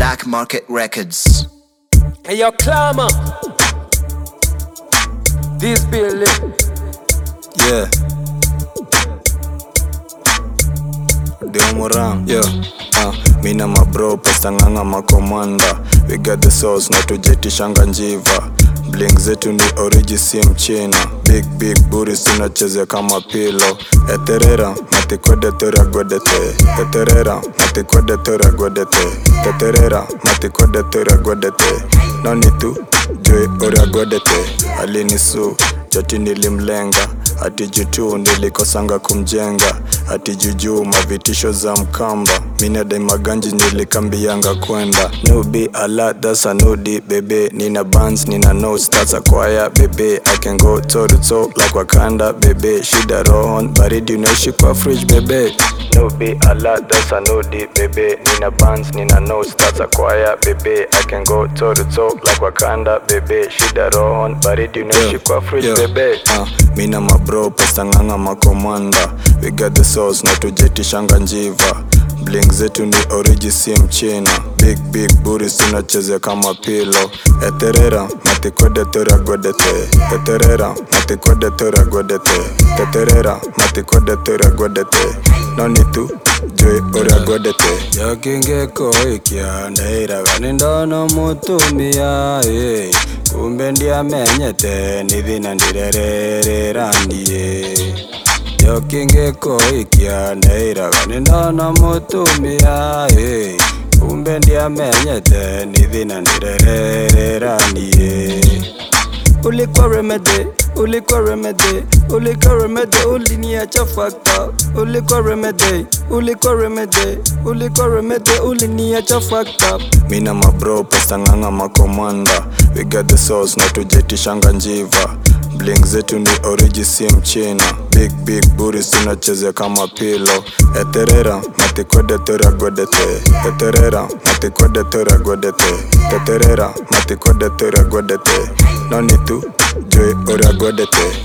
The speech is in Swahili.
Black Market Records. Hey, yo, climber. This building. Yeah. Deomoram, yo. Uh, mina mabro pasta nganga makomanda we got the sauce na tujetishanga njiva bling zetu ni oriji si mchina big big buris tunacheze kama pilo eterera matikwede tora godete eterera matikwede tora godete teterera matikwede tora godete noni tu joy oria godete alinisu chati nilimlenga ati jutu nilikosanga kumjenga ati jujuu mavitisho za mkamba minadai maganji nilikambianga kwenda nubi ala dasa nudi bebe nina bands nina notes that's a choir bebe I can go toe to toe like wakanda bebe shida rohon baridi unaishi kwa fridge bebe nubi ala dasa nudi bebe nina bands nina notes that's a choir bebe I can go toe to toe like wakanda bebe shida rohon baridi unaishi kwa fridge bebe uh, mina mabro pasta nganga makomanda we got the sauce na tujetishanga njiva bling zetu ni oriji si mchina big big buris tunacheze kama pilo eterera matikwede tora godete eterera matikwede tora godete teterera matikwede tora godete noni tu joy oria godete yakingeko ikia ndairaga nindono mutumia eh. kumbe ndiamenyete nithina ndirerereranie yokingeko ikia ndairaga nindona mutumia eh. kumbe ndiamenyete nithina ndirerereranie ulikuwa remede ulikuwa remede ulikuwa remede uliniacha fakta ulikuwa remede ulikuwa remede ulikuwa remede uliniacha fakta mina mabro pasta nganga makomanda we got the sauce na tujetishanga njiva bling zetu ni oriji si mchina big big buris tunacheze kama pilo eterera matikwede tora godete eterera matikwede tora godete teterera matikwede tora godete noni tu joy oria godete